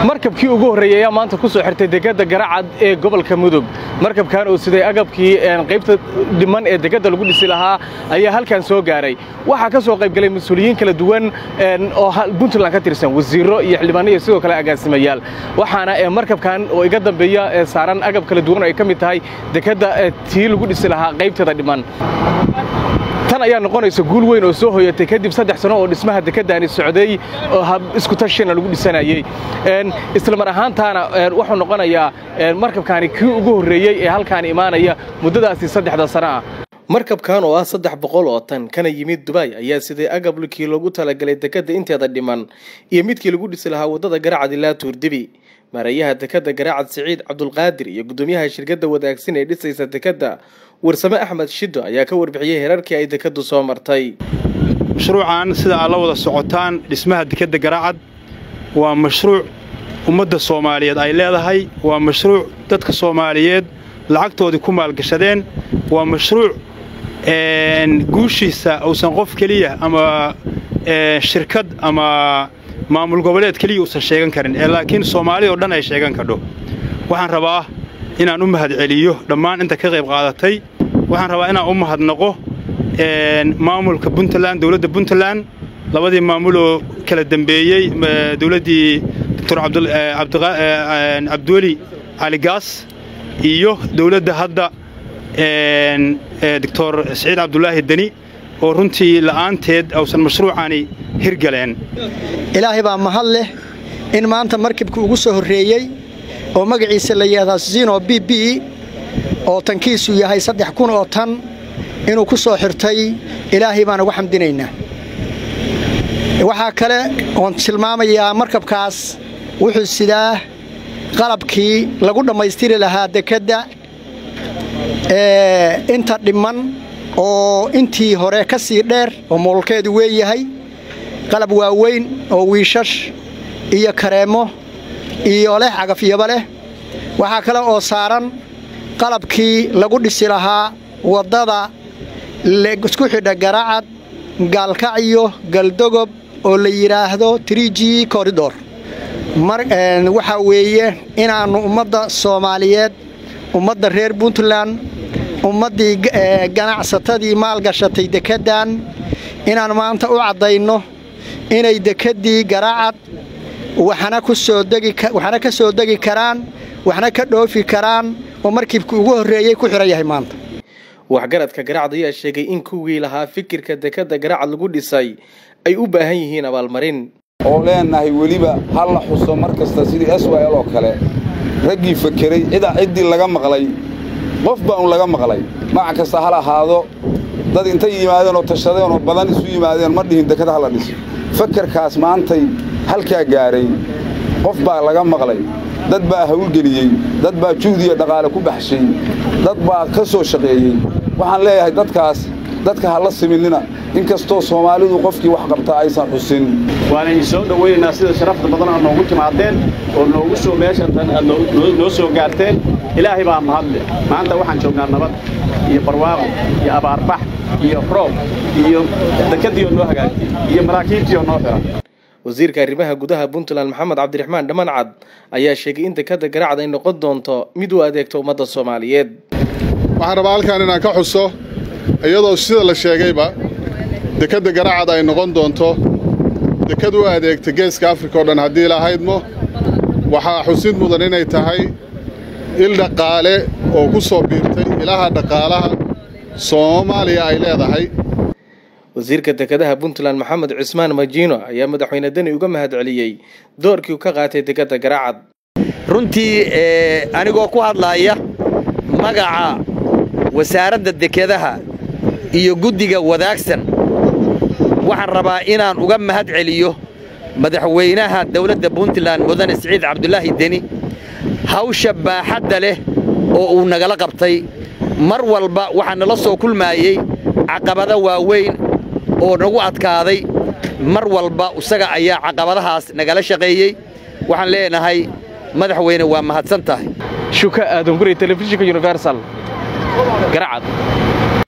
markabkii ugu horreeyey ayaa maanta ku soo xirtay dekedda garacad ee gobolka mudug markabkan oo siday agabkii qaybta dhiman ee dekedda lagu dhisi lahaa ayaa halkan soo gaaray waxaa ka soo qaybgalay mas-uuliyiin kala duwan oo puntland ka tirsan wasiirro iyo xildhibaano iyo sidoo kale agaasimayaal waxaana markabkan oo iga dambeeya saaran agab kala duwan oo ay ka mid tahay dekedda tii lagu dhisi lahaa qaybteeda dhiman tan ayaa noqonaysa guul weyn oo soo hoyatay kadib saddex sano oo dhismaha dekeddaani socday oo hab isku tashina lagu dhisanayey isla mar ahaantaana wuxuu noqonayaa markabkaani kii ugu horreeyey ee halkaan imaanaya muddadaasi saddexda sano ah markabkan oo ah saddex boqol oo tan kana yimid dubay ayaa siday agablkii loogu talagalay dekedda inteeda dhiman iyo midkii lagu dhisi lahaa waddada garacad ilaa tuurdibi maareeyaha dekedda garaacad siciid cabdulqaadir iyo guddoomiyaha shirkadda wadaagsan ee dhisaysa dekedda warsame axmed shiddo ayaa ka warbixiyey herarkii ay dekeddu soo martay mashruucan sida aad la wada socotaan dhismaha dekedda garaacad waa mashruuc ummadda soomaaliyeed ay leedahay waa mashruuc dadka soomaaliyeed lacagtoodii ku maalgashadeen waa mashruuc guushiisa uusan qof keliya ama shirkad ama maamul goboleed keliya uusan sheegan karin ee laakiin soomaalida o dhan ay sheegan kadho waxaan rabaa inaan u mahadceliyo dhammaan inta ka qayb qaadatay waxaan rabaa inaan u mahadnaqo maamulka puntland dowladda puntland labadii maamuloo kala dembeeyey dowladdii doctor cabdiweli caligaas iyo dowladda hadda doctor siciid cabdulaahi deni oo runtii la'aanteed ausan mashruucani hirgaleen ilaahay baa mahad leh in maanta markibka ugu soo horreeyey oo magaciisa la yidhahdaa zino b b oo tankiisu yahay saddex kun oo tan inuu ku soo xirtay ilaahay baan ugu xamdinaynaa waxaa kale oon tilmaamayaa markabkaas wuxuu sidaa qalabkii lagu dhammaystiri lahaa dekedda inta dhimman oo intii hore ka sii dheer oo moolkeedu weeyahay qalab waaweyn oo wiishash iyo kareemo iyo leh cagafyaba leh waxaa kale oo saaran qalabkii lagu dhisi lahaa waddada isku xidha garacad gaalkacyo galdogob oo la yidhaahdo triji koridor waxaa weeye inaannu ummadda soomaaliyeed ummadda reer puntland ummaddii ganacsatadii maalgashatay dekeddan inaan maanta u caddayno inay dekeddii garacad waxna ka soo degi karaan waxna ka dhoofi karaan oo markibkii ugu horreeyey ku xidhan yahay maanta waxgaradka garacad ayaa sheegay in kuwii lahaa fikirka dekedda garacad lagu dhisay ay u baahan yihiin abaalmarin oo leenahay weliba ha la xuso mar kasta sidii s y l oo kale raggii fakeray cidaa ciddii laga maqlay qof baanu laga maqlay magac kasta hal ahaado dad intay yimaadeen oo tashadeen oo badan isu yimaadeen ma dhihin deked hala dhiso fakarkaas maantay halkaa gaaray qof baa laga maqlay dad baa hawlgeliyey dad baa juhdiya dhaqaale ku baxshay dad baa ka soo shaqeeyey waxaan leeyahay dadkaas dadka ha la siminina in kastoo soomaalidu qofkii wax qabtaa aysan xusin waana idin soo dhowaynaynaa sida sharafta badan aad noogu timaadeen oo noogu soo meeshantan aad noo soo gaarteen ilaahay baa mahadle maanta waxaan joognaa nabad iyo barwaaqo iyo abaarbax iyo roob iyo dekedii oo noo hagaagtay iyo maraakiibtii oo noo xiran wasiirka arrimaha gudaha puntland maxamed cabdiraxmaan dhammancad ayaa sheegay in dekedda garacad ay noqon doonto mid u adeegto ummadda soomaaliyeed waxaan rabaa halkaan inaan ka xuso iyadoo sida la sheegayba dekedda garacad ay noqon doonto deked u adeegta geeska afrika oo dhan haddii lahaydmo waxaa xusid mudan inay tahay il dhaqaale oo ku soo biirtay ilaha dhaqaalaha soomaaliya ay leedahay wasiirka dekedaha puntland maxamed cismaan majiino ayaa madaxweyne deni uga mahadceliyey doorkii ka qaatay dekedda garacad runtii anigoo ku hadlaaya magaca wasaaradda dekedaha iyo guddiga wadaagsan waxaan rabaa inaan uga mahad celiyo madaxweynaha dawladda puntland mudane siciid cabdulaahi deni hawsha baaxadda leh oo uu nagala qabtay mar walba waxaa nala soo kulmaayey caqabado waaweyn oo nagu adkaaday mar walba isaga ayaa caqabadahaas nagala shaqeeyey waxaan leenahay madaxweyne waa mahadsan tahay shuka aadan guri telefishinka universal garacad